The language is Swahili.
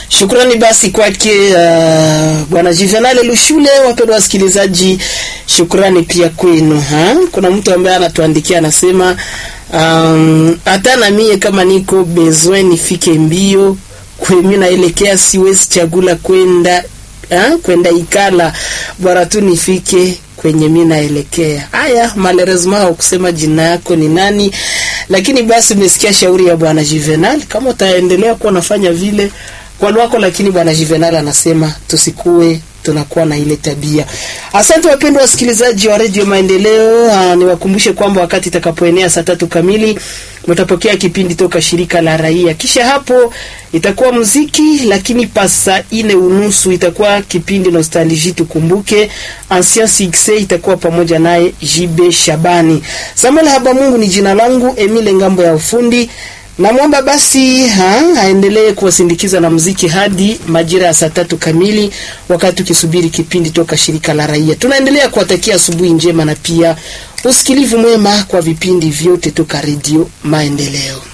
Shukrani basi kwake uh, bwana Juvenal Lushule. Wapendwa wasikilizaji, shukrani pia kwenu ha? Kuna mtu ambaye anatuandikia anasema, um, hata na mie kama niko besoin nifike mbio kwemi naelekea, siwezi chagula kwenda ha? kwenda ikala bora tu nifike kwenye mi naelekea. Haya, malheureusement haukusema jina yako ni nani, lakini basi umesikia shauri ya bwana Juvenal. Kama utaendelea kuwa unafanya vile kwa lwako, lakini bwana Juvenal anasema tusikue tunakuwa na ile tabia. Asante wapendwa wasikilizaji wa Radio Maendeleo. Niwakumbushe kwamba wakati itakapoenea saa tatu kamili mtapokea kipindi toka shirika la raia, kisha hapo itakuwa muziki, lakini pasa ine unusu itakuwa kipindi nostalgie, tukumbuke ancien succès, itakuwa pamoja naye JB Shabani. Samuel Habamungu ni jina langu, Emile Ngambo ya ufundi namwomba basi ha, aendelee kuwasindikiza na muziki hadi majira ya saa tatu kamili, wakati ukisubiri kipindi toka shirika la raia. Tunaendelea kuwatakia asubuhi njema na pia usikilivu mwema kwa vipindi vyote toka Redio Maendeleo.